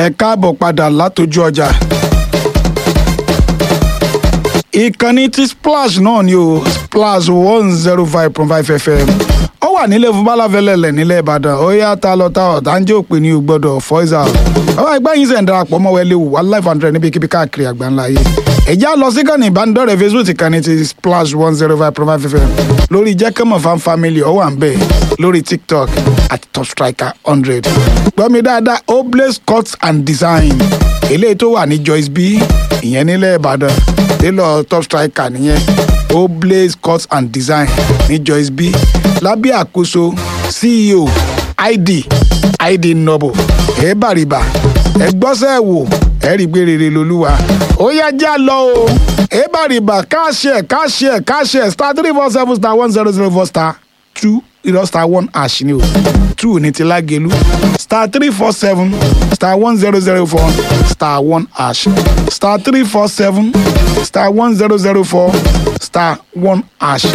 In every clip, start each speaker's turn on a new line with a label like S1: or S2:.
S1: ẹ káàbọ̀ padà látọjú ọjà. ìkànnì tí splash náà ni o splash one zero five point five fm ó wà nílẹ̀ fún balafẹ́lẹ́lẹ̀ nílẹ̀ ìbàdàn ó yá ta lọ ta ọ̀tá ń jẹ́ òpin ní o gbọ́dọ̀ fọ́ìsà bàbá ẹgbẹ́ yín sẹ̀ ń darapọ̀ mọ́ wẹ́lẹ́ wò wá live hundred níbikíbi káàkiri àgbáńlá yìí ẹ̀já lọ sí kànnì ìbánidọ́rẹ̀ẹ́ facebook ìkànnì ti splash one zero five point five fm lórí jẹ́kẹ́mọ̀ fan family ó wà ń bẹ̀ lórí tiktok àti top striker hundred gbọ́mi dáadáa oblaze cuts and design eléyìí tó wà ní joyce b ìyẹn nílẹ̀ ìbàdàn tailor top striker nìyẹn oblaze cuts and design ní joyce b lábẹ́ àkóso ceo id id nobo ẹ̀ẹ́bàrìbà ẹ̀gbọ́sẹ̀ wò ẹ̀rí gbé rere lolúwa ó yá já lọ o ẹ̀ẹ́bàrìbà káṣẹ̀ káṣẹ̀ káṣẹ̀ star three four seven star one zero zero four star two irọ́ star one ash ni o two ní ti lágẹ̀lú star three four seven star one zero zero four star one ash star three four seven star one zero zero four star one ash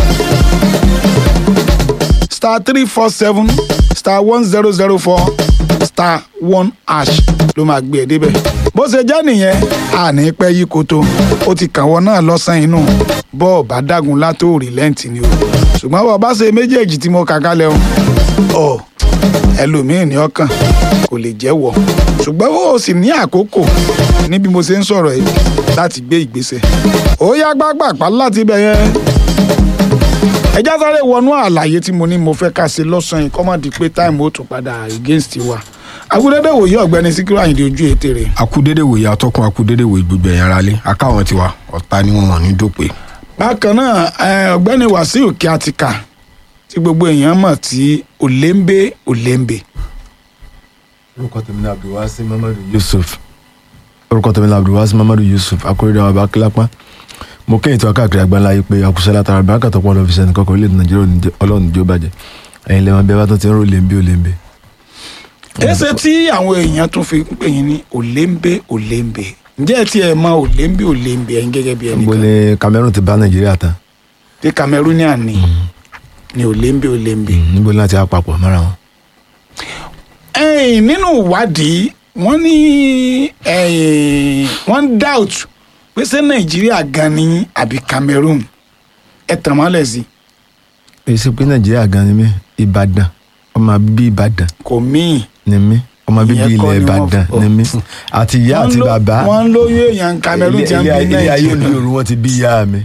S1: star three four seven star one zero zero four star one ash ló máa gbé ẹ débẹ̀ bó ṣe jẹ́ nìyẹn àní pẹ́ yí koto ó ti kàn wọ́n náà lọ́sàn-án inú bọ́ọ̀ bá dágun látòrí lẹ́ǹtì ni o ṣùgbọ́n bọ́ bá ṣe méjèèjì tí mo kà kalẹ̀ o ọ ẹlòmíín ní ọkàn kò lè jẹ́wọ́ ṣùgbọ́n ó sì ní àkókò níbi mo ṣe ń sọ̀rọ̀ yìí láti gbé ìgbésẹ̀ ó yá gbágbàpá láti bẹ̀ yẹn ẹjá sáré wọnú àlàyé tí mo ní mo fẹ́ ká ṣe lọ́sàn-án yìí kọ́mọ̀dé pé táìmù ó tún padà against wa agudede wòye ọ̀gbẹ́ni síkírù àyìndé ojú ètè rẹ̀
S2: akudede wòye atọ́kùn akudede wòye gbogbo ẹ̀yàn ara lé akáwọn tiwa ọ̀tá ni wọn ní dópè.
S1: bákan náà ẹ, ọ̀gbẹ́ni wàsíù kíátíkà tí gbogbo èèyàn mọ̀ tí olembe olembe
S3: orúkọ tèmi ní abdulwasi mamadu yusuf orúkọ tèmi ní abdulwasi mamadu yusuf akóredé àwọn abakílápá mo kéyìn tí wọn káàkiri àgbáńlá yìí pé àkùsọ látara bí akàtọ pọ lọfíìsì ẹnì kankan orílẹ̀-èdè nàìjíríà ò ní jẹ́- ọlọ́run ní jó bàjẹ́ ẹ̀yin lẹ́wọ̀n bí ẹ bá tún ti ń rò lèmbé ò lèmbé.
S1: ẹsẹ tí àwọn èèyàn tún fi ń pè yín ní olembe olembe ǹjẹ́ ẹ tiẹ̀ mọ olembe olembe ẹ̀yin gẹ́gẹ́ bí
S3: níbo
S1: ẹnìkan
S3: ni cameroon ti bá nàìjíríà tán
S1: tí cameroonian ni ni olembe olembe.
S3: níbo ni láti àpapọ̀ mọ́ra wọn.
S1: ẹ̀yin nínú ìwádìí wọ́n ní ẹ̀yin wọ́n ń doubt pé ṣé nàìjíríà gan ni àbí cameroon ẹ tàn mọ́lẹ̀ sí
S3: èyí sì pé nàìjíríà gan ni mí ìbàdàn ọmọ bíbí ìbàdàn
S1: kò míì.
S3: ni mí ọmọ bíbí
S1: Ìyẹn kọ́
S3: ilẹ̀
S1: ni wọ́n
S3: ìbàdàn
S1: fọ-
S3: ni mí àti ìyá
S1: Wọ́n
S3: àti
S1: ló-
S3: bàbá
S1: wọ́n ń lóyún èèyàn cameroon ti ń bí
S3: ilé ilé ayé òní
S1: nàìjíríà
S3: òru wọn ti bí ìyá mi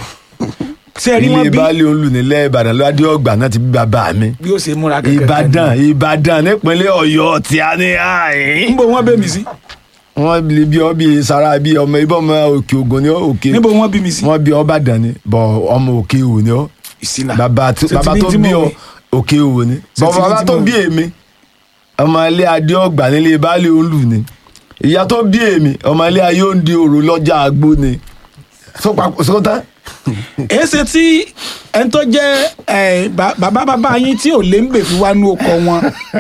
S1: ṣé ẹ rí wọn
S3: ilé
S1: bí
S3: baálé olù nílẹ̀ ìbàdàn ládé ọgbà náà ti bí bàbá mi
S1: bí ó ṣe múra kẹkẹ
S3: ìbàdàn ìbàdàn nípínlẹ̀ ọ̀yọ́ tí a ní àyín.
S1: níbo wọn bẹ mi sí
S3: wọ́n lè bí ọ bí sara bí ọmọ ibà ọmọ òkè ògùn ni ọ òkè
S1: níbo wọn bí mi sí
S3: wọ́n bí ọba dàn ni bọ ọmọ òkè òwò ni ọ
S1: ìsìnà
S3: bàbá tó
S1: Ṣé ti
S3: bàbá
S1: ní
S3: tó
S1: tí
S3: bí
S1: mo
S3: ọ
S1: wí?
S3: òkè òwò ni
S1: Ṣé
S3: bọ
S1: ti ní
S3: bàbá
S1: tí
S3: tó
S1: mo
S3: bí
S1: wí?
S3: èmi ọmọ ilé adé ọgbà nílé baálé olù ni ìyá tó bí èmi ọmọ ilé ayé òǹdí òrò lọ́jà àgbo ni sọta
S1: èsì tí ẹni tó jẹ ẹ, ba- bàbá bàbá yín tí olembe fi wá nú ọkọ wọn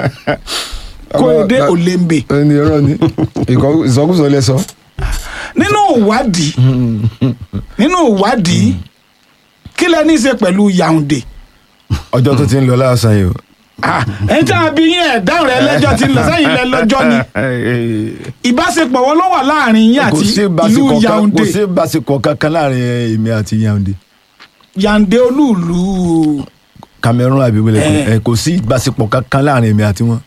S1: kó o dé olembe
S3: ẹni ọ̀rọ̀ ni ìsọkúsọ lẹ sọ.
S1: nínú ìwádìí nínú ìwádìí kí lẹ ní í ṣe pẹ̀lú yaounde
S3: ọjọ́ tó ti ń lọ lásán yìí o.
S1: Ah, ẹni tí a bí yín ẹ̀ dáhùn rẹ lẹ́jọ́ ti ń lọ sẹ́yìn lẹ lọ́jọ́ ni ìbáṣepọ̀ wọn ló wà láàrin yín
S3: kò
S1: àti
S3: sí
S1: ìlú
S3: ìbáṣepọ̀ kan-
S1: yaounde
S3: kò sí ìbáṣepọ̀ kankan láàrin èmi àti yaounde.
S1: yaounde olúùlú
S3: cameroon àbí wọlé
S1: Eh.
S3: ẹ kò sí ìbáṣepọ̀ kankan láàrin èmi àti wọn.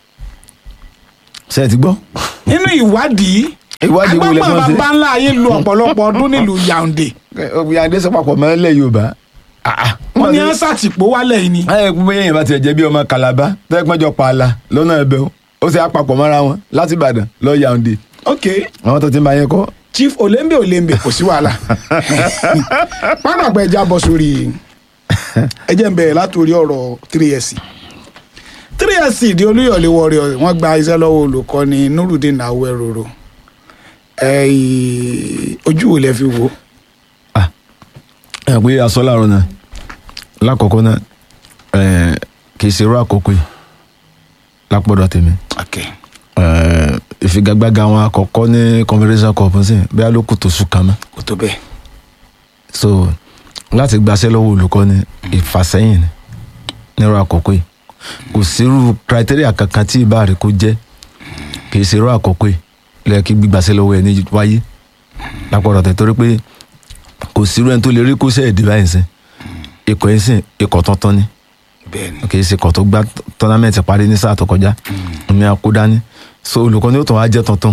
S3: ṣe é ti gbọ́.
S1: nínú ìwádìí
S3: Ìwádìí wo lẹ
S1: agbábọ̀
S3: fẹ́ ṣe?
S1: bàbá ńlá yín lu ọ̀pọ̀lọpọ̀ ọdún nílùú yaounde
S3: yaounde sọ papọ̀ mọ́ ilẹ̀ yorùbá.
S1: wọ́n ní ẹ́sàtìpó wálẹ̀ yìí ni
S3: ẹ kú bóyá èèyàn bá tiẹ̀ jẹ́ bí ọmọ kalaba tẹ́gbọ́njọ pààlà lọ́nà ẹ̀bẹ̀ o ó sì á papọ̀ mọ́ra wọn láti ìbàdàn lọ yaounde.
S1: ok
S3: àwọn tó ti ń bá yẹn kọ́.
S1: chief olembe olembe kò sí wàhálà pápákọ̀ ẹja bọ̀ sórí ẹjẹ̀ ń bẹ̀rẹ̀ látòrí ọ̀rọ̀ 3sc 3sc di olúyọ̀lé warriors wọ́n gba iṣẹ́ lọ́wọ́ olùkọ́ni nurudeen awẹ́rọ̀rọ̀ ojú wo lẹ fi wò ó
S3: ẹ pé aṣọ láàárọ̀ náà lákọ̀ọ́kọ́ náà ẹ, kì í ṣe irú àkókò yìí lápọ̀dọ̀ tèmi
S1: okay.
S3: ẹ, ìfigagbága àwọn àkọ́kọ́ ní confederation cup sí bí a ló kù tó sùn kan mọ́
S1: kò tó bẹ́ẹ̀
S3: so láti gbaṣẹ́ lọ́wọ́ olùkọ́ni ìfàsẹ́yìn ni nírú àkókò yìí kò sírú criteria kankan tí ìbá rẹ̀ kó jẹ́ kì í ṣe irú àkókò yìí lẹ́yìn kí gbígbàsẹ́ lọ́wọ́ ẹ̀ ní wáyé lápọ̀rọ̀ tẹ̀ torí pé kò sírú ẹni tó lè rí kó sẹ́ ẹ̀dí báyìí sìn ikọ̀ yìí sìn ikọ̀ tuntun ni
S1: bẹ́ẹ̀ni
S3: kì í ṣe ikọ̀ tó gbá tọ́námẹ́ǹtì parí ní sáà tó kọjá omi akódání so olùkọ́ ni ó tàn wá jẹ́ tuntun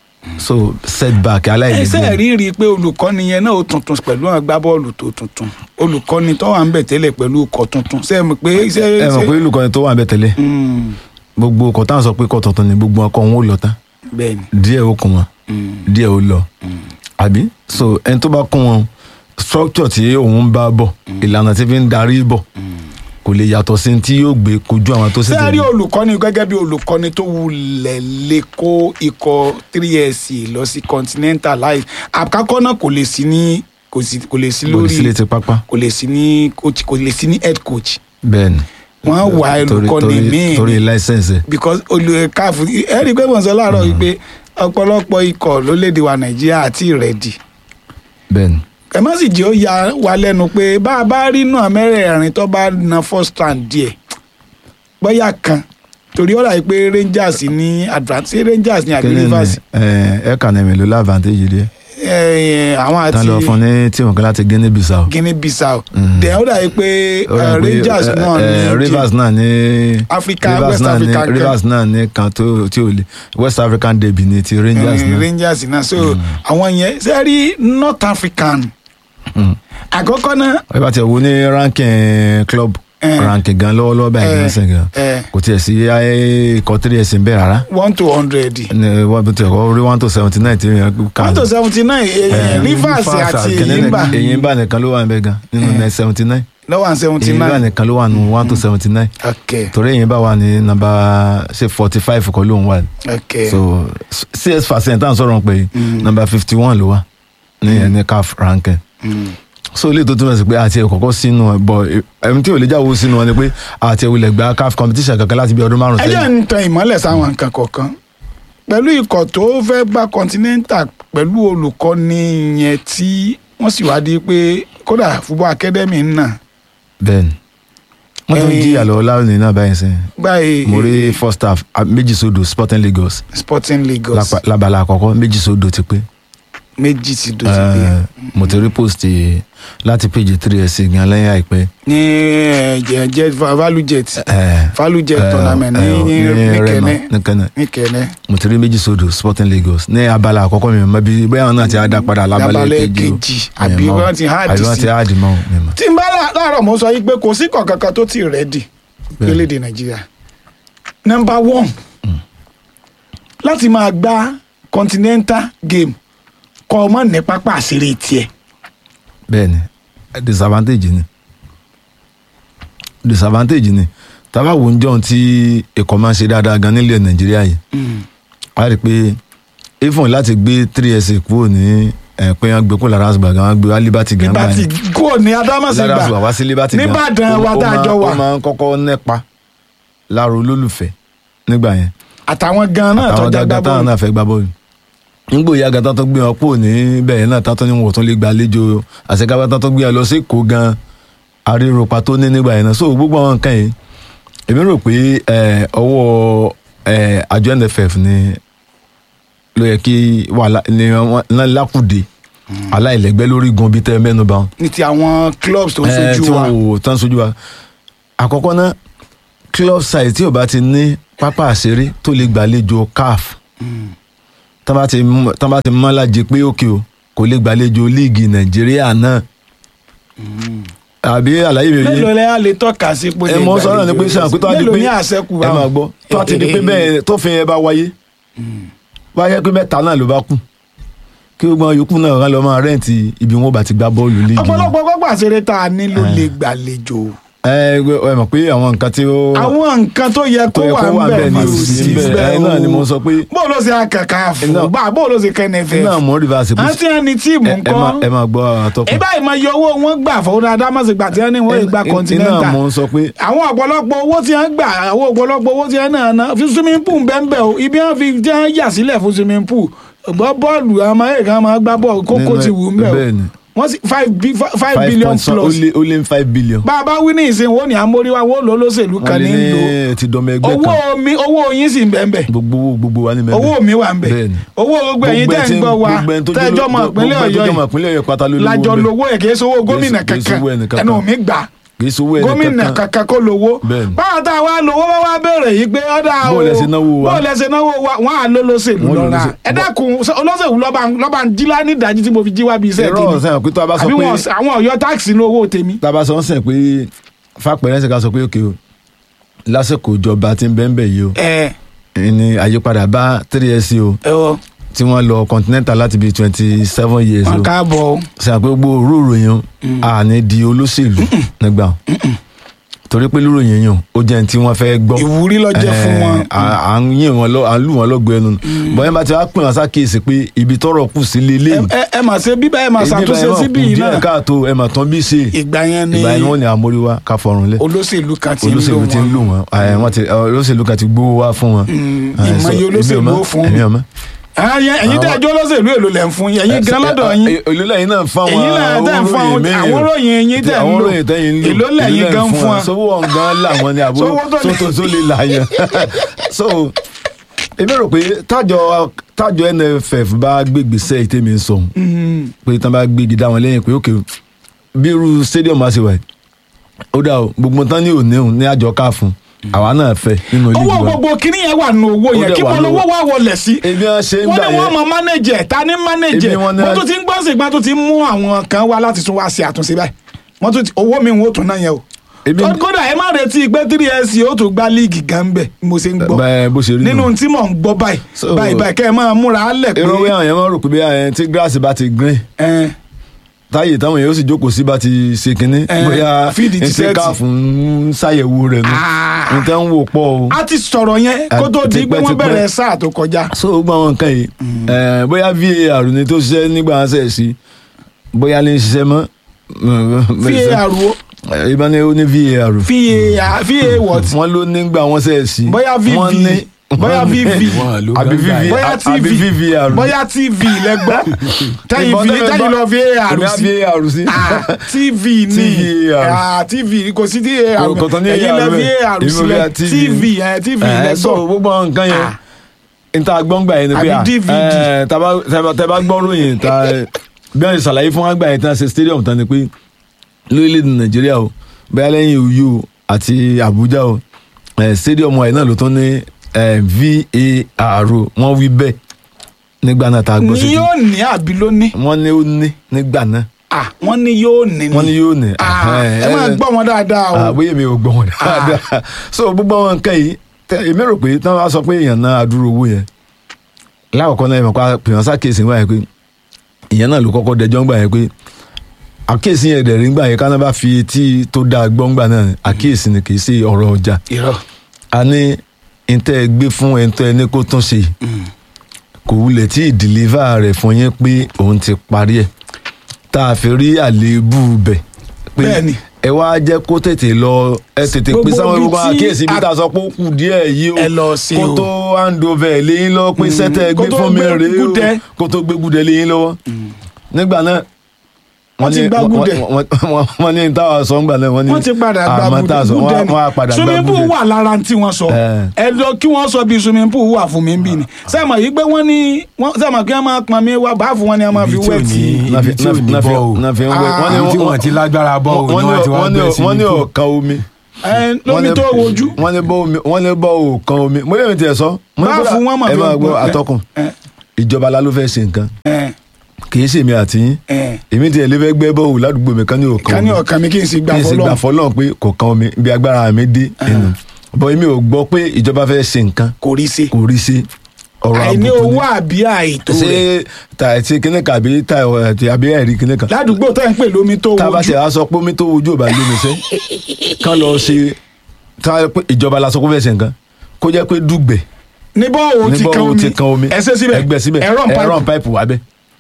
S3: so setback
S1: ẹsẹ̀
S3: aláìlẹ́gbẹ́
S1: rí rí i pé olùkọ́ni yẹn náà ó tuntun pẹ̀lú àwọn agbábọ́ọ̀lù tó tuntun olùkọ́ni tó wà ń bẹ̀ tẹ́lẹ̀ pẹ̀lú ọkọ̀ tuntun ṣe é mọ̀ pé ṣe
S3: ẹ mọ̀ pé olùkọ́ni tó wà ń bẹ tẹ́lẹ̀
S1: Mm,
S3: gbogbo ọkọ̀ táwọn sọ pé ikọ̀ tuntun ni gbogbo ọkọ̀ wọn ò lọ tán
S1: bẹ́ẹ̀ni
S3: díẹ̀ ó kún wọn
S1: Mm,
S3: díẹ̀ ó lọ àbí so ẹni tó bá kún wọn structure tí òun ń bá bọ̀ ìlànà tí fi ń darí bọ̀ kò lè yàtọ̀ sí tí yóò gbé kojú àwọn tó sì
S1: ṣé ẹ rí
S3: tẹ̀lé
S1: olùkọ́ni gẹ́gẹ́ bí olùkọ́ni tó wulẹ̀ lè kó ikọ̀ 3SC lọ sí continental láì àkọ́kọ́ náà kò lè sí ní kò sí kò lè sí
S3: kò lè
S1: lórí
S3: sílé ti pápá
S1: kò lè sí ní coach kò lè sí ní head coach
S3: bẹ́ẹ̀ ni
S1: wọ́n wà
S3: Torí-
S1: olùkọ́ni
S3: torí-
S1: míì
S3: torí láìsẹ̀nsì
S1: because olùkàfù ẹ rí i pé mò ń sọ láàárọ̀ wípé ọ̀pọ̀lọpọ̀ ikọ̀ lólédè wa nàìjíríà àti ìrẹ́dì
S3: bẹ́ẹ̀ ni
S1: ẹ má sì jẹ́ ó ya wa lẹ́nu pé bá a bá rí náà mẹ́rẹ̀ẹ̀rin tó bá na first round díẹ̀ bóyá kan torí ọ̀rọ̀ yìí pé rangers ní advance rangers ní àbí
S3: kíni ni
S1: rivers
S3: ẹ kàn ní mélòó lávantage díẹ̀
S1: ẹ, àwọn
S3: tán lọ fún
S1: àti
S3: ní tí wọn kan láti Guinea Bissau
S1: guinea bissau
S3: Mm.
S1: dẹ̀ ó dà yìí pé
S3: Ó rà
S1: eh,
S3: pé,
S1: rangers
S3: eh,
S1: náà
S3: eh,
S1: ní
S3: Rivers náà ní
S1: Africa,
S3: Rivers
S1: West
S3: náà ní
S1: Africa kan.
S3: Rivers náà ní kan tó tí ò lè West African derby ní ti Rangers
S1: Eh,
S3: náà
S1: rangers náà so àwọn yẹn ṣe rí north african
S3: Mm.
S1: àkọ́kọ́ náà
S3: ẹ bá tiẹ̀ wo ní ranking club
S1: Eh.
S3: ranking gan lọ́wọ́lọ́wọ́ báyìí
S1: Eh,
S3: ní sìn gan
S1: eh,
S3: kò tiẹ̀ sí ayé ikọ̀ three ẹ̀sìn bẹ́ẹ̀ rárá
S1: one to hundred
S3: ní wọ́n bí tiẹ̀ kọ́ rí one to seventy nine tí yẹn kà
S1: one to seventy nine rivers àti eyimba
S3: Eyimba nìkan ló wà ń bẹ gan nínú seventy nine
S1: lọ́wọ́ and seventy
S3: Eyimba
S1: nine
S3: nìkan ló wà nínú one to seventy nine
S1: ok
S3: torí Eyimba wà ní nàmbà ṣe forty five kọ́ ló ń wà
S1: ok
S3: so cs percent tá à ń sọ̀rọ̀ pé nàmbà fifty one ló wà ní ẹni caf ranking
S1: Mm.
S3: so ilé tó túmọ̀ sí pé àti ẹ̀kọ́kọ́ sínú ẹ̀ bọ̀ ẹ̀mí tí ò lè jáwó sínú wọn ni pé àti ẹ̀wùlẹ̀ gba caf competition kankan láti bí ọdún márùn
S1: ẹ jẹ́ ń tan ìmọ́lẹ̀ sáwọn nǹkan kọ̀ọ̀kan pẹ̀lú ikọ̀ tó fẹ́ gba continental pẹ̀lú olùkọ́ni yẹn tí wọ́n sì wá di pé kódà football academy náà
S3: bẹ́ẹ̀ni wọ́n tún
S1: Eh,
S3: jí àlọ́ láwùjọ náà báyìí sẹ́yìn
S1: gbáyé
S3: mo rí first half ah, méjì sódò sporting lagos
S1: sporting lagos
S3: lápá- lábala àkọ́kọ́ méjì sódò ti pé
S1: méjì ti dò sí pé
S3: Eh, mo ti rí post yìí láti page three ẹ̀sìn gan lẹ́yìn àìpẹ́
S1: ní ẹ, jẹ jẹ value jet
S3: Eh,
S1: value jet
S3: eh,
S1: tournament ní
S3: eh,
S1: ní
S3: ní
S1: ní
S3: Rema,
S1: kẹnẹ
S3: ní Kẹ́nẹ́.
S1: ní kẹnẹ
S3: mo ti rí méjì sódò sporting lagos ní abala àkọ́kọ́ mi mọ̀ bí bóyá wọn náà ti á dá padà lábalẹ̀
S1: Lábalẹ̀
S3: kejì o.
S1: kejì, àbí
S3: Mi mọ̀.
S1: wọ́n ti hard
S3: àbí wọ́n
S1: sí.
S3: ti hard mọ́ o, mi mọ̀.
S1: tí n bá lá- láàárọ̀ mo sọ yìí pé kò sí kọ̀ọ̀kan tó ti rẹ́dì
S3: Bẹ́ẹ̀.
S1: lórílẹ̀‐èdè nàìjíríà number one láti máa gbá continental game kọ́ ọmọ ní pápá àṣírí tiẹ̀
S3: bẹ́ẹ̀ni disadvantage ni disadvantage ni tábà wo ń jọun tí ẹ̀kọ́ máa ń ṣe dáadáa gan nílẹ̀ nàìjíríà yìí a rí i pé even láti gbé three ẹsẹ̀ kúrò ní ẹ̀ pé wọ́n gbé kó lára àṣùgbà gan wọ́n gbé wá liberty gan
S1: nígbà tí
S3: báyìí
S1: kò ní
S3: lára àṣùgbà
S1: adámọ̀sígbà
S3: wá sí liberty gan
S1: Níbàdàn wa
S3: ó- ó
S1: tá a
S3: máa-
S1: jọ wà.
S3: ó máa ń kọ́kọ́ nípa lára olólùfẹ́ nígbà yẹn
S1: àtàwọn gan náà
S3: àtàwọn
S1: tọ́jà gbá
S3: gàgà táwọn
S1: bọ́ọ̀lù
S3: náà fẹ́ gbá bọ́ọ̀lù nígbò ìyá gàtà tó gbé wọn kúrò ní bẹ́ẹ̀ náà tátọ́ ni wọn ò tún lè gbàlejò àṣekábá tátọ́ gbé wọn lọ sí èkó gan aríropa tó ní nígbà yẹn náà so gbogbo àwọn nǹkan yìí èmi rò pé eh, ọwọ́ eh, àjọ NFF ni ló yẹ kí wàhálà ni wọn lákùdé aláìlẹ́gbẹ́ lórí gun bíi tẹ́ mẹ́nu bá wọn
S1: ní ti àwọn clubs tó ń
S3: ẹ
S1: sojú
S3: tí
S1: wa
S3: wọn ò tán sojú wa àkọ́kọ́ náà club side tí ò bá ti ní pápá àṣeré tó lè gbàlejò caf tán bá ti mú- tán bá ti mọ́ lájẹ pé òkè o kò lè gbàlejò líìgì nàìjíríà náà àbí àlàyé mi
S1: mélòó
S3: yé
S1: lẹ́ á lè tọ́ka sí pé
S3: ẹ mọ sọ̀rọ̀ ni pé sàn pé tó a di
S1: mélòó
S3: pé
S1: ní àṣẹkù
S3: ẹ máa gbọ́ tó a ti di pé bẹ́ẹ̀ tó fi yẹn bá wáyé wáyé pé mẹ́ta náà ló bá kù kí gbogbo àwọn yòókù náà rán lọ máa rẹ́ǹtì ibi wọn bá ti gbá bọ́ọ̀lù líìgì wọn.
S1: ọ̀pọ̀lọpọ̀ pápá àṣírí tá a nílò lè gbàlejò
S3: ẹ ẹ mọ̀ pé àwọn nǹkan tí ó
S1: àwọn nǹkan tó yẹ kó
S3: tó yẹ
S1: wà
S3: kó wà
S1: ń bẹ̀
S3: bẹ́ẹ̀ ni
S1: mà
S3: ò sí
S1: sí
S3: bẹ́ẹ̀
S1: bẹ́ẹ̀
S3: ẹ náà ni mo sọ pé
S1: bó ló ṣe akẹ́kọ̀ọ́ àfọ̀
S3: Iná-
S1: bá bó ló ṣe kẹ́nẹ̀fẹ́
S3: iná mọ̀ rìvásì pé
S1: àti ẹni tíìmù
S3: ẹ
S1: ńkọ́
S3: máa- ẹ máa gbọ́ àtọ́kùn
S1: ìbá ìmọ̀ iye owó wọn gbà fọwọ́n adámọ̀sígbà tí wọ́n ní wọ́n gba
S3: iná
S1: continental
S3: mo ń sọ pé
S1: àwọn ọ̀pọ̀lọpọ̀ owó tí wọ́n gbà àwọn ọ̀pọ̀lọpọ̀ owó tí wọ́n náà ná fi swimming pool bẹ́ẹ̀ o ibi wọ́n fi jẹ́ yà sílẹ̀ fún swimming pool gbọ́ bọ́ọ̀lù àwọn ọmọ ẹ̀ka máa gbá bọ́ọ̀lù kókó
S3: nínú-
S1: ti wù ú mẹ́ o
S3: bẹ́ẹ̀ ni
S1: wọ́n sì five bi- fi- five
S3: five
S1: billion
S3: point some- ó
S1: plus
S3: lé ó lé ní five billion.
S1: bá a bá wí ní ìsìn wo ni àmóríwá wo ló lóṣèlú
S3: wọ́n
S1: kan
S3: lé
S1: ní lò
S3: ní ti dọ́mọ ẹgbẹ́
S1: owó
S3: kan
S1: mi owó yín sì ń bẹ̀ ń bẹ̀
S3: gbogbo owó gbogbo wa ní mẹ́bẹ̀.
S1: owó mi wà ń bẹ̀
S3: Bẹ́ẹ̀ni.
S1: owó gbogbo ẹ̀yin tẹ́ ń gbọ́ wa tẹ́jọ́ mọ̀ ìpínlẹ̀ ọ̀yọ́
S3: gbogbo ẹni tó jọmọ
S1: yìí
S3: ìpínlẹ̀ ọ̀yọ́ pátá ló lówó
S1: lájọ
S3: bẹ́ẹ̀.
S1: lówó ẹ̀ kì í sowó gómìnà
S3: kì í sowó ẹnì
S1: kankan
S3: kankan.
S1: ẹnu mi gbà
S3: kì í sowó ẹni
S1: gómìnà
S3: kankan.
S1: kankan kó lówó
S3: Bẹ́ẹ̀ni.
S1: báwa tá a wá lówó wá wá béèrè yìí pé ọ̀dà o
S3: Bó lẹ ṣe náwó wa?
S1: bó lẹ ṣe náwó wa wọn à ló lóṣèlú
S3: Wọ́n ló
S1: lọ́ra
S3: lóṣèlú.
S1: ẹ dákun ṣé olóṣèlú lọ́ba lọ́ba ń jí lá ní ìdájí tí mo fi jí wá bí iṣẹ́
S3: irọ́
S1: tèmi
S3: sẹ́yìn pé tó a bá sọ
S1: àbí
S3: pé
S1: wọn àwọn ọ̀yọ́ táàkì ní owó tèmi.
S3: tá a bá sọ ń sìn pé fapẹ̀rẹ́ ṣe ká sọ pé òkè o lásìkò ìjọba tí ń bẹ́ẹ̀ bẹ́ẹ̀ yìí o
S1: ẹ
S3: ní àyípadà bá three years o
S1: ẹ wọ
S3: tí wọ́n lọ continental láti bíi twenty seven years
S1: wọn
S3: o
S1: káàbọ̀ o.
S3: sẹ́yìn pé gbogbo òróró yẹn àní di olóṣèlú nígbà torí pé lóròyìn yẹn ó jẹ́ ní tí wọ́n fẹ́ gbọ́
S1: ìwúrí ló jẹ́ fún wọn.
S3: Eh, à à ń yìn wọn lọ à ń lù wọn lọgbọ ẹnu bọ́n yẹn bá ti wá pè wọn sákèsì pé ibi tọ́rọ̀ kù sí lélẹ̀
S1: ẹ ẹ mà ṣe bíbá ẹ mà ṣàtúnṣe síbí yìí náà
S3: káàtó ẹ mà tán bí ṣe
S1: ìgbà yẹn ni
S3: ìgbà yẹn wọn ni àmóríwá ká fọrùn lẹ
S1: olóṣèlú kan ti ń lò
S3: olóṣèlú ti ń lù
S1: wọn.
S3: wọn ẹ, wọn ti ẹ, olóṣèlú kan ti gbówó wá fún wọn.
S1: Mm,
S3: Eh,
S1: ìmọ̀ye
S3: so,
S1: olóṣèlú
S3: èmi ò mọ̀,
S1: ó fún
S3: èmi ò mọ̀.
S1: Ẹ̀yin ẹ̀yin tẹ́ ẹjọ́ olóṣèlú èlò lẹ̀ ń fún yín ẹ̀yin gan lọ́dọ̀ yín
S3: èlò lẹ́yìn náà fún àwọn
S1: Èyí náà tẹ́ ń fún àwọn-
S3: míì.
S1: àwọn ròyìn yín tẹ́ ń
S3: àwọn
S1: lò.
S3: ròyìn tẹ́yìn ń lò
S1: Èló lẹ́yìn gan fún wọn.
S3: sówó ọ̀hún gan làwọn ni àbó
S1: Sówó tó lè-
S3: tó tó lè là yẹn so èmi rò pé tájọ tájọ NFF bá gbégbèsè ìtẹ́mi ń sọ pé tán bá gbégi dá wọn lẹ́yìn pé òkè bí irú stadium á ṣe wà yìí, ó dà o gbogbo tán ní òní òun ní àjọ ká fún àwa náà fẹ́ nínú ilé
S1: owó
S3: ìgbìmọ̀
S1: gbogbo kínní yẹn wà nù owó
S3: Ó
S1: yẹn
S3: dẹ̀
S1: kí
S3: wà
S1: wọn
S3: nù
S1: lówó
S3: owó.
S1: wà wọlé sí
S3: ebi wọn ṣe ń
S1: wọ́n
S3: gbà
S1: ní wọ́n
S3: yẹn
S1: mọ mánéjẹ̀ ta ní mánéjẹ̀
S3: Èmi wọn náà-
S1: wọ́n tún ti ń gbọ́n sègbọ́n tó ti ń mú àwọn kan wá láti tún wá sí àtúnṣe báyìí wọ́n tún ti owó mi wọ́n tún náà yẹn o
S3: Èmi-
S1: Kó- kódà ẹ má retí pé three years yóò tún gbá líìgì gan bẹ̀ mo ṣe ń gbọ́
S3: bẹ́ẹ̀ bó ṣe rí nù.
S1: nínú tí mò ń gbọ́ báyìí
S3: So-
S1: báyìí báyìí kẹ́ ẹ máa múra á lẹ̀ pé
S3: irọ́ wí àwọn yẹn máa rò pé bí àwọn tí gíláàsì bá ti green
S1: ẹ,
S3: táyè táwọn èèyàn ó sì jókòó sí bá ti ṣe kínní
S1: Eh,
S3: bóyá
S1: fíìdì ti
S3: ẹsẹ
S1: sẹ́ẹ̀tì.
S3: káàfù ń ṣàyẹ̀wò rẹ̀ nù
S1: Ah.
S3: nǹkan ń wò pọ̀ o.
S1: a ti sọ̀rọ̀ yẹn kó tó di pé wọ́n
S3: tipẹ́-tipẹ́.
S1: bẹ̀rẹ̀ sáà tó kọjá
S3: so gbogbo àwọn nǹkan yìí eh, bóyá var ni tó ṣiṣẹ́ nígbà wọn ṣẹ̀ sí bóyá ní ṣiṣẹ́ mọ́.
S1: var wo
S3: ìbá ní ó ní var
S1: va va what
S3: wọ́n ló nígbà wọn ṣẹ̀ sí.
S1: bóyá vv
S3: Wọ́n ní-
S1: bóyá
S3: wọ́n ní-
S1: vv
S2: Wọ́n ló
S3: àbí
S2: gbọ́ngàn
S3: vv
S2: yẹn.
S1: bóyá
S3: àbí
S1: tv
S3: vvr
S1: bóyá tv lẹ́gbọ́ tẹ́yìn
S3: Ìbọn
S1: fi
S3: tẹ́lẹ̀
S1: tẹ́yìn
S3: gbọ́-
S1: lọ var
S3: èmi á
S1: sí
S3: var sí.
S1: Ah, tv ni
S3: TVR.
S1: Ah, tv kò sí var
S3: Kò- kò tán ní
S1: ẹ̀yin lẹ
S3: AR bẹ́ẹ̀.
S1: var
S3: Èmi
S1: sílẹ̀
S3: bóyá TV.
S1: tv ẹ̀ tv
S3: Eh, so
S1: lẹ́gbọ́
S3: gbogbo àwọn nǹkan yẹn
S1: Ah.
S3: níta gbọ́ngbà yẹn ni pé
S1: Àbí
S3: à,
S1: DVD.
S3: eh, tá bá- tá bá- tẹ́ bá gbọ́ ròyìn ta bí wọ́n ṣe ṣàlàyé fún wọn gbà yẹn tán ṣe stadium tán ni pé lórílẹ̀‐èdè nàìjíríà o bẹ́ẹ̀ lẹ́yìn Uyo àti Abuja o eh, stadium wa yìí náà ló tún ní eh, VAR o wọ́n wí bẹ́ẹ̀ nígbà náà tá a gbọ́
S1: ni
S3: sí
S1: yóò ní àbí ló ní
S3: wọ́n ní ó ní nígbà náà
S1: Ah, wọ́n ní yóò ní
S3: wọ́n ní yóò ní.
S1: Ah,
S3: eh,
S1: ẹ máa
S3: eh,
S1: gbọ́ wọn dáadáa o
S3: àbóyè mi ò gbọ́ wọn dáadáa so gbogbo àwọn nǹkan yìí tẹ- èmi rò pé tí wọ́n bá sọ pé èèyàn náà adúrò owó yẹn lákòókò náà ìmọ̀ pa pèèyàn sákèsì ńgbà yẹn pé ìyẹn náà ló kọ́kọ́ dẹjọ́ ńgbà yẹn pé àkíyèsí yẹn dẹ̀rí ńgbà yẹn káná bá fi etí tó dáa gbọ́ ńgbà náà àkíyèsí ni kì í ṣe ọ̀rọ̀ ọjà
S1: irọ́
S3: a ní ntẹ́ gbé fún ẹ̀ńtọ́ ẹni kó tún ṣe kò wulẹ̀ tí ìdìlífà rẹ̀ fún yín pé òun ti parí ẹ̀ tá a fi rí àléébù bẹ̀ pé
S1: Bẹ́ẹ̀ni.
S3: ẹ wá jẹ́ kó tètè lọ ẹ tètè
S1: Gbogbo
S3: pé sáwọn
S1: ibi
S3: gbogbo
S1: tí
S3: àkíyèsí ibi
S1: a-
S3: tá a sọ pé ó kù díẹ̀ yìí o
S1: Ẹ lọ sí
S3: kó
S1: o.
S3: tó hand over léyìn lọ pé sẹ́tẹ̀
S1: kó
S3: gbé
S1: tó
S3: fún mi
S1: gbé
S3: rèé o
S1: gúdẹ.
S3: kó tó gbé gúdẹ léyìn lọ́wọ́ nígbà náà
S1: Wọ́n ti gbá gúdẹ.
S3: wọ́n- wọ́n- wọ́n ní táwa sọ ńgbà náà wọ́n ní
S1: wọ́n ti padà gba
S3: àmọ́ tá a sọ,
S1: gúdẹ
S3: wọ́n á- wọ́n á padà gba
S1: swimming pool
S3: gúdẹ.
S1: wà lára tí wọ́n sọ
S3: Eh.
S1: ẹ lọ kí wọ́n sọ bí swimming pool wà fún mi ń bì ní sẹ́mọ̀ yìí pé wọ́n ní wọ́n- sẹ́mọ̀ kí wọ́n máa pọn mi wá báàfù wọn ni wọ́n máa fi
S2: Ibi tí ò
S1: wẹ̀ tí
S2: ní-
S3: Náà fi-
S2: ibi tí ò
S3: náà fi-
S2: ní
S3: náà fi-
S2: bọ́ o.
S3: náà fi ń wẹ̀.
S1: Ah.
S3: Wọ́n ní
S2: Ibi tí wọ́n ti lágbára bọ́ o
S3: wọ́n
S2: ni
S3: ní
S2: wọ́n ti wá
S3: wọ́n ní
S2: gbé sí
S3: wọ́n ní
S2: ibi tó.
S3: ọ̀kan omi.
S1: ẹ lómi
S3: Wọ́n ní-
S1: tó wojú
S3: wọ́n ní bọ́ omi wọ́n ní bọ́ ọ̀kan omi mo lè mi tiẹ̀ sọ. mo ní
S1: Báàfù
S3: kódà-
S1: wọn mà
S3: ẹ
S1: fi
S3: máa
S1: ń
S3: gbọ́
S1: gbọ́.
S3: atọ́kùn
S1: ẹ
S3: ìjọba la ló fẹ́ ṣe nǹkan
S1: ẹ
S3: kì í ṣèmi àti yín
S1: ẹ
S3: èmi tiẹ̀ lè fẹ́ gbẹ́ bọ́ọ̀lù ládùúgbò mi kan ní ọ̀kan
S1: ká ní
S3: omi
S1: ọ̀kan mi kí n sì gbà
S3: kí n sì gbà
S1: fọlọ́
S3: fọlọ́n pé kò kan omi bí agbára mi dé inú bọ́ èmi ò gbọ́ pé ìjọba fẹ́ ṣe nǹkan
S1: kò rí sí
S3: kò rí sí ọ̀rọ̀
S1: àìní
S3: àbùkù
S1: owó
S3: ni
S1: àbí àìtó
S3: ṣé
S1: rẹ̀
S3: ta ti kíní kan àbí ta ẹ̀ ti- àbí ẹ̀rí kíní kan
S1: ládùúgbò tó ń pè lómi tó
S3: tá a bá
S1: wojú
S3: ṣe wá sọ pé omi tó ojú ò bá lómi sẹ́ kán lọ ṣe tá a pé ìjọba la sọ pé fẹ́ ṣe nǹkan kó jẹ́ pé dùgbẹ̀
S1: ní bọ́ọ̀
S3: ní
S1: ti kan
S3: bọ́ọ̀
S1: omi
S3: ti kan omi
S1: ẹ ṣe síbẹ̀
S3: ẹgbẹ́ síbẹ̀
S1: ẹ̀rọ ń
S3: ẹ̀rọ
S1: pa
S3: páìpù wà bẹ́ẹ̀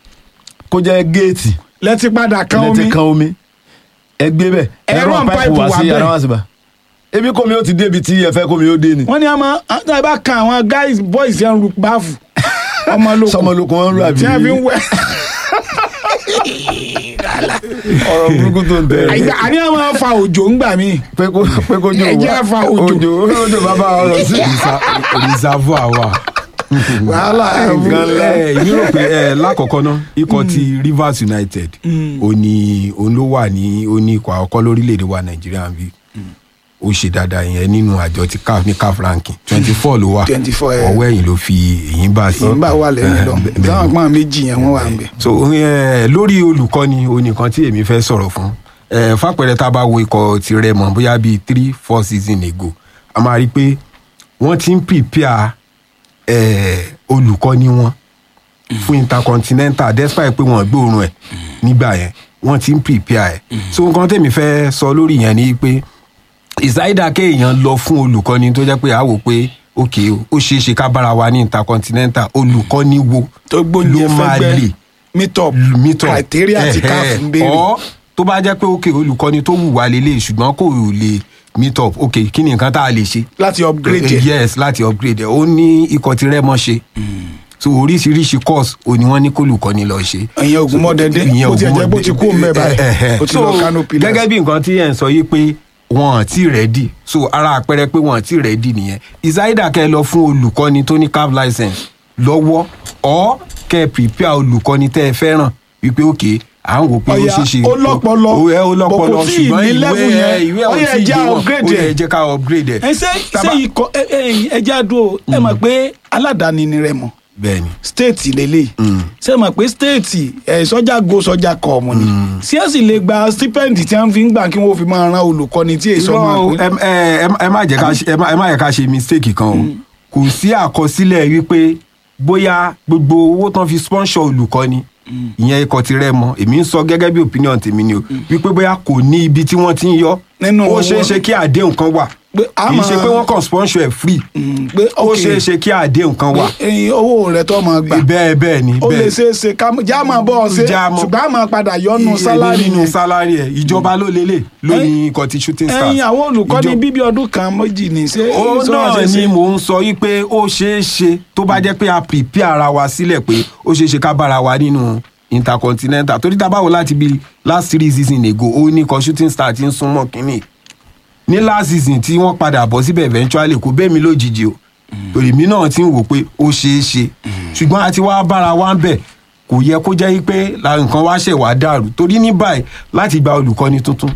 S3: kó jẹ́ géètì
S1: lẹ́tí padà kan
S3: lẹ́tí
S1: omi
S3: kan omi ẹgbẹ́ bẹ́ẹ̀
S1: Ẹ̀rọ
S3: ẹ̀rọ páìpù
S1: páìpù
S3: wà
S1: wà
S3: sí
S1: bẹ́ẹ̀.
S3: yàrá wá síbà ebi kò mi ó ti débi tí ẹ fẹ́ kó mi ó dé ni
S1: wọ́n ní àmọ́ àtàwọn bá kan àwọn guys boys yẹn ń ru báàfù ọmọ lóko
S3: sọmọlókun wọn rú àbí
S1: tí wọ́n fi ń wẹ̀
S3: ọ̀rọ̀ burúkú tó ń tẹ̀
S1: Àyà- àní àwọn máa fa òjò ń gbà mí
S3: pé kó pé kó jò
S1: Ẹ jẹ́ fa òjò.
S3: òjò òjò bàbá ọ̀rọ̀ sí
S2: reservoir wà.
S1: wàhálà
S3: nǹkan ńlá.
S2: ẹ èmi rò pé ẹ lákọ̀ọ́kọ́ náà ikọ̀ ti Rivers United ó ní òun ló wà ní ó ní ikọ̀ àkọ́kọ́ lórílẹ̀‐èdè wa Nàìjíríà bí ó ṣe dáadáa yẹn nínú àjọ ti CAF ní CAF ranking twenty four ló wà
S1: 24, ẹ.
S2: ọwọ́ ẹ̀yìn ló fi èyí bá sí.
S1: ìgbà wà lẹ́yìn lọ
S2: Eh, bẹ́ẹ̀-
S1: táwọn pọ́n méjì yẹn wọ́n wà ń bẹ̀.
S2: so eh, lórí olùkọ́ni onìkan tí èmi fẹ́ sọ̀rọ̀ fún eh, fàpẹẹrẹ tá a bá wo ikọ̀ ti Rẹ́mọ bóyá bíi three four season ago a máa rí i pé wọ́n ti ń prepare eh, olùkọ́ni wọn fún intercontinental despite pé wọ́n gbóòórùn ẹ̀ nígbà yẹn wọ́n ti ń prepare ẹ̀ so nǹkan tèmi fẹ́ sọ lórí yẹn ni pé ìsáídà kéèyàn lọ fún olùkọ́ni tó jẹ́ pé a wò pé ok ó ṣeé ṣe ká bára wa ní intercontinental olùkọ́ni wo
S1: tó gbóúnjẹ
S2: ló máa
S1: fẹ́gbẹ́
S2: lè
S1: meet up
S2: meet up
S1: criteria ti káàfù ń béèrè.
S2: ọ tó bá jẹ́ pé ok olùkọ́ni tó wù wá lélẹ̀ ṣùgbọ́n kò lè meet up ok kí ni nǹkan tá a lè ṣe.
S1: láti upgrade
S2: Eh,
S1: ẹ̀.
S2: yes láti upgrade ẹ̀ ó ní ikọ̀ tí rẹ́mọ ṣe so oríṣiríṣi course ò ní wọ́n ní kólùkọ́ni lọ ṣe.
S1: ìyẹn Ògúnmọ́dẹ́dẹ́
S2: Ìyẹn
S1: ó ti ẹ̀jẹ̀ bó ti kú òun bẹ́ẹ̀
S2: Eh, eh,
S1: báyìí
S2: eh.
S1: ó ti lọ
S2: So,
S1: Kano Pillars.
S2: gẹ́gẹ́ bí nǹkan tí ẹ̀ ń sọ yìí pé wọn ò tí rẹ́dì so ara àpẹẹrẹ pé wọn ò tí rẹ́dì nìyẹn ìsáídà kẹ́ ẹ lọ fún olùkọ́ni tó ní caf license lọ́wọ́ ọ́ kẹ́ ẹ prepare olùkọ́ni tẹ́ ẹ fẹ́ràn wípé òkè à ń wò pé ó
S1: Ọ̀yà,
S2: ṣeé ṣe
S1: ó lọ́pọlọ,
S2: ó ẹ ó lọ́pọlọ
S1: bọ̀ kò tíì
S2: ṣùgbọ́n
S1: ní
S2: ìwé
S1: level
S2: ẹ
S1: yẹn.
S2: ìwé
S1: Ó
S2: ò
S1: yẹ
S2: tí ì
S1: jẹ́
S2: yé wọn
S1: upgrade
S2: ó yẹ
S1: ẹ̀.
S2: jẹ́ ká upgrade ẹ̀.
S1: ẹ ṣe ṣe
S2: Tábà-
S1: ikọ̀ ẹ ẹ ẹja dúró ẹ mọ̀ pé aládàáni ni Rẹ́mọ
S2: bẹ́ẹ̀ni
S1: stéètì lélẹ̀ ṣe mọ̀ pé stéètì ẹ̀ sọ́jà go sọ́jà kọ̀ ọ̀mù ni ṣé ẹ sì lè gba stipend tí wọ́n fi ń gbà kí wọ́n fi máa ran olùkọ́ni tí èso máa
S2: Irọ́ o,
S1: pín.
S2: ẹ ẹ ẹ má jẹ́ ká ṣe- ẹ má ẹ má yẹ ká ṣe mistake kan o kò sí àkọsílẹ̀ wípé bóyá gbogbo owó tán fi sponsor olùkọ́ni ìyẹn ikọ̀ ti rẹ̀ mọ́ èmi ń sọ gẹ́gẹ́ bí opinion tèmi ni o wípé bóyá kò ní ibi tí wọ́n ti ń yọ
S1: Nínú
S2: ó
S1: owó.
S2: ṣeé ṣe kí àdéhùn kan wà
S1: Pé a
S2: kì í ṣe
S1: máa-
S2: pé wọ́n kàn sponsor ẹ̀ free
S1: Mm, pé
S2: ó
S1: ok,
S2: ṣeé ṣe kí àdéhùn kan wà
S1: ẹyin owó rẹ̀ tó máa gbà
S2: bẹ́ẹ̀ bẹ́ẹ̀ ni
S1: ó lè
S2: bẹ́ẹ̀
S1: ṣe é ṣe ká já máa bọ́ ọ ṣe
S2: Já mọ́.
S1: ṣùgbọ́n a máa padà yọnu sálárì
S2: nínú
S1: yẹn.
S2: sálárì ẹ̀ ìjọba ló lélẹ̀ lónìí ikọ̀ ti shooting stars
S1: ẹyin àwọn olùkọ́ni
S2: Ìjọ-
S1: bíbí ọdún kan méjì ní ṣé
S2: ó
S1: ṣé wọ́n
S2: náà
S1: ṣe
S2: ni
S1: ṣe?
S2: mò ń sọ yìí pé ó ṣeé ṣe tó bá jẹ́ pé a prepare ara wa sílẹ̀ pé ó ṣeé ṣe ká bára wa nínú intercontinental torí tá a bá wò láti bí last three season ago ó ní kan shooting star ti ń súnmọ́ kínní ní last season tí wọ́n padà bọ̀ síbẹ̀ eventually kò bẹ́ẹ̀ mi lójijì o torí mi náà ti ń wò pé ó ṣeé ṣe ṣùgbọ́n a ti wá bára wa ń bẹ̀ kò yẹ kó jẹ́ pé la nǹkan wá ṣẹ̀ wá dàrú torí ní báyìí láti gba olùkọ́ni tuntun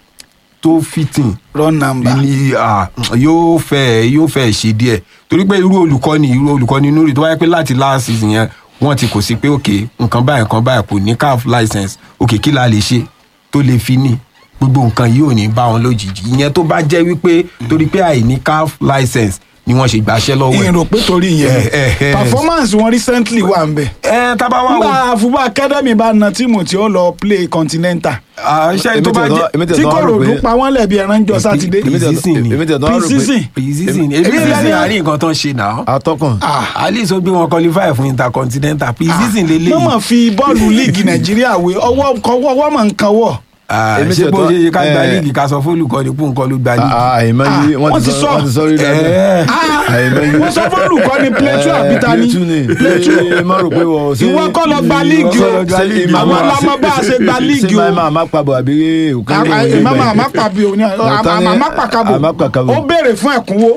S2: tó fitting
S1: run number
S2: ní à, yóò fẹ́ yóò fẹ́ ṣe díẹ̀ torí pé irú olùkọ́ni irú olùkọ́ni Nuri tó wáyé pé láti last season yẹn wọ́n ti kò sí pé òkè nǹkan báyìí nǹkan báyìí kò ní caf license òkè kí la lè ṣe tó lè fi ní gbogbo nǹkan yìí ò ní bá wọn lójijì ìyẹn tó bá jẹ́ wípé torí pé àìní caf license ni wọ́n ṣe gbàṣẹ́ lọ́wọ́ ẹ̀.
S1: ìrò pé torí yẹn
S2: Eh, eh, eh.
S1: performance wọn recently wà ń bẹ̀.
S2: ẹ tábà wà wò
S1: nígbà àfúbà academy bá na tíìmù tí ó lọ play continental
S2: àṣẹ tó bá
S3: Èmi
S2: jẹ́
S3: tẹ̀- èmi tẹ̀
S1: tí
S3: tán
S1: kò
S3: rò
S1: ròdú
S3: pé-
S1: pa wọ́n lẹ̀bi ẹran jọ sátidé.
S3: èmi tẹ̀-
S2: Pre-season ni.
S3: èmi tẹ̀ tán rò pé-
S1: Pre-season.
S2: pre-season
S1: Èmi
S2: èmi
S1: lẹ́ni-
S2: season àárín nǹkan tó ń ṣe náà
S3: atọ́kùn
S2: ah at least ó gbé wọn qualify fún intercontinental pre-season lélẹ́yìí.
S1: mọ̀mọ́ fi bọ́ọ̀lù líìgì nàìjíríà wé ọwọ́ kọwọ́ ọwọ́ mọ̀ nǹkan wọ̀.
S2: Ah,
S3: Èmi
S2: ṣé
S3: ṣe
S2: bó
S3: tán-
S2: ṣe ṣe ká gba
S3: eh,
S2: líìgì ká sọ fún olùkọ́ni pé nǹkan ló gba líìgì.
S3: àìmọ́ yìí
S1: Ah,
S3: wọ́n
S1: wọ́n
S3: ti
S1: ti
S3: sọ
S1: sọ.
S3: wọ́n ti sọ rí dáadáa.
S2: Eh,
S3: àìmọ́ yìí
S1: wọ́n sọ fọ́ọ̀lù kọ́ ni plẹ̀tù àbíta ní.
S3: plẹ̀tù ni má rò pé wọ́n ṣe
S1: Ìwọ kọ́ lọ gba líìgì o.
S3: ṣe
S1: Àwọn alámọ̀ bá a ṣe gba líìgì o.
S3: ṣe máa máa pabọ̀ àbí òkèlè ìwé
S1: mama àmàpàbí òní
S3: Ọ̀tọ̀ ni-
S1: àmàpàkàbò
S3: àmàpàkàbò.
S1: ó béèrè fún ẹ̀kúnwó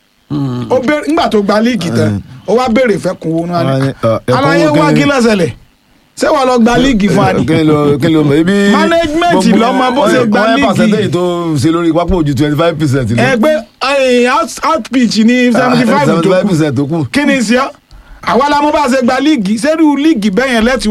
S1: ó béèrè nígbà tó gba líìgì tán ó wá béèrè fún ẹ̀kúnwó náà
S3: Àwọn
S1: ni
S3: ni, ọ, ẹ̀kúnwó
S1: aláyé wá
S3: kí ni?
S1: kí lọ́sẹ̀lẹ̀ ṣé wàá lọ gba líìgì fún ani.
S3: kí ló kí ló mọ̀ ebi.
S1: Management
S3: gbogbo-
S1: lọ́mọ bó ṣe gba
S3: wọ́n yẹ
S1: líìgì.
S3: percentage tó ń ṣe lórí pápá ojú twenty five percent lọ.
S1: ẹgbẹ́ eh, out- outpitch ní seventy five tó
S3: seventy five
S1: kù
S3: percent tó kù.
S1: kí ni sí ọ́ àwa la mú bá a ṣe gba líìgì sẹ́rù líìgì bẹ́yẹn lẹ́tì